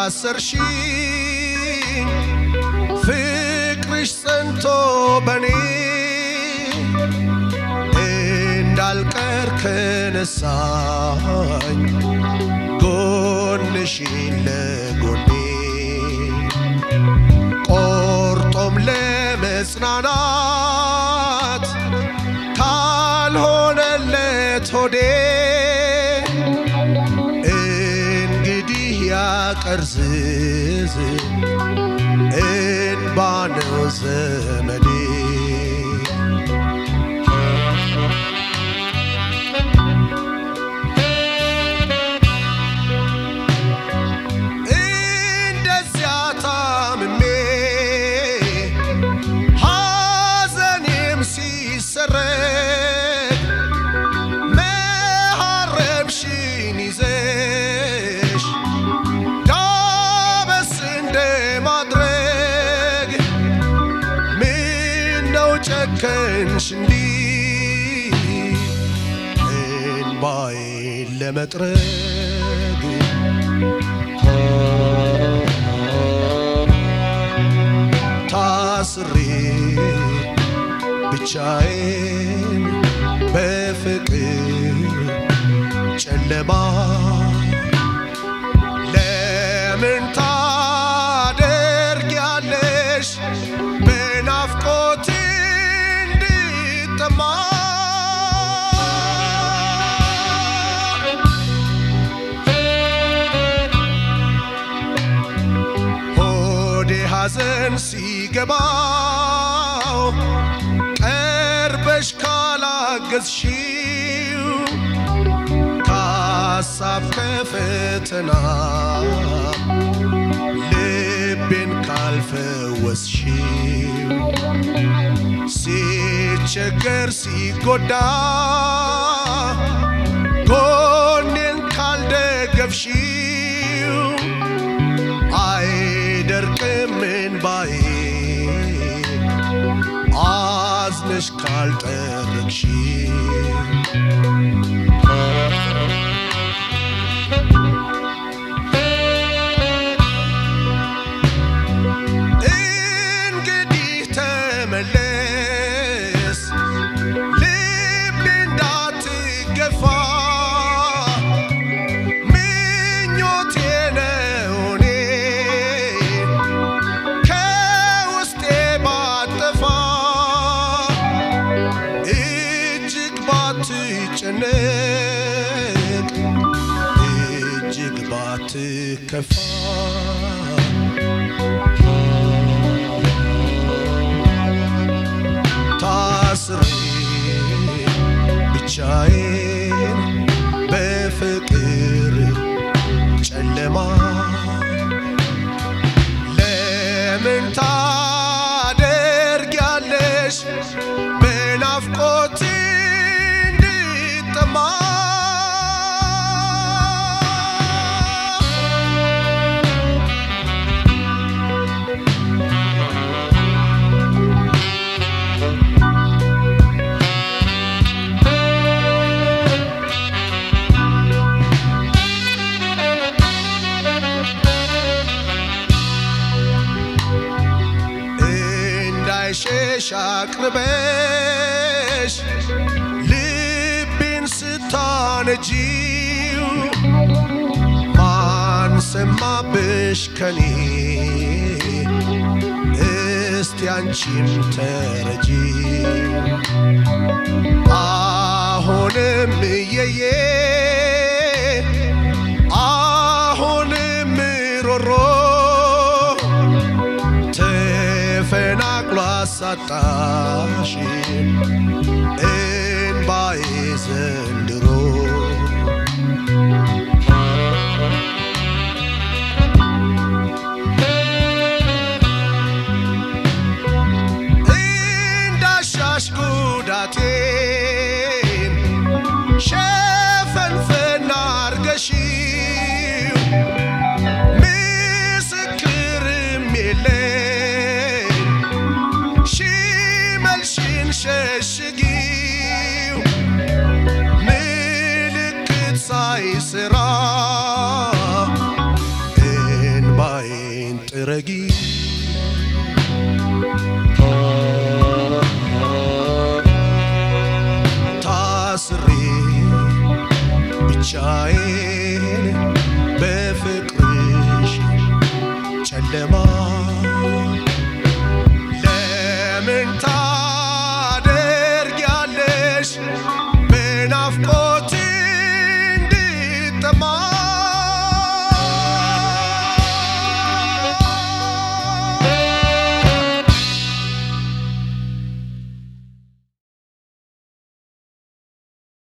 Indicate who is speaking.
Speaker 1: ካሰርሽኝ ፍቅርሽ ጸንቶ በኔ እንዳልቀር ከነሳኝ ጎንሽን ለጎኔ ቆርጦም ለመጽናናት ካልሆነለት ሆዴ እንግዲህ ያቀርዝዝ እንባ ነው ዘመዴ እንደዚያ ታምሜ ሐዘኔም ሲሰረግ መሐረብሽን ይዘሽ ዳበስ እንደ ማድረግ ምነው ጨከንሽ እንዲህ እንባዬን ለመጥረግ ታስሬ ብቻዬን በፍቅር ጨለማ ለምን ታደርጊያለሽ በናፍቆት እንድጠማ ሆዴ ሐዘን ሲገባው ቀርበሽ ካላገዝሽው ከሐሳብ ከፈተና ልቤን ካልፈወስሽው ሲቸገር ሲጎዳ ጎኔን ካልደገፍሽው አይደርቅም እንባዬ አዝነሽ ካልጠረግሽ እንግዲህ ተመለስ ልቤ እንዳትገፋ ምኞቴ ነው እኔ ከውስጤ ባጠፋ እጅግ ባትጨነቅ እጅግ ባትከፋ ታስሬ ብቻዬን በፍቅር ጨለማ ለምን ታደርጊያለሽ በናፍቆት እንድጠማ እንዳይሸሽ አቅርበሽ ልቤን ስታነጂው ማን ሰማብሽ ከኔ እስቲ አንቺም ተረጂ አሁንም እየዬ አሁንም ሮሮ ተፈናቅሎ አሳጣሽ እንባዬ ዘንድሮ እንዳሻሽ ጉዳቴን ሸፈንፈና አርገሺው ምስክርም የለኝ ሽመልሽን ሸሽጊው ምልክት ሳይስራ እንባ ትረጊ ታስሬ ብቻዬን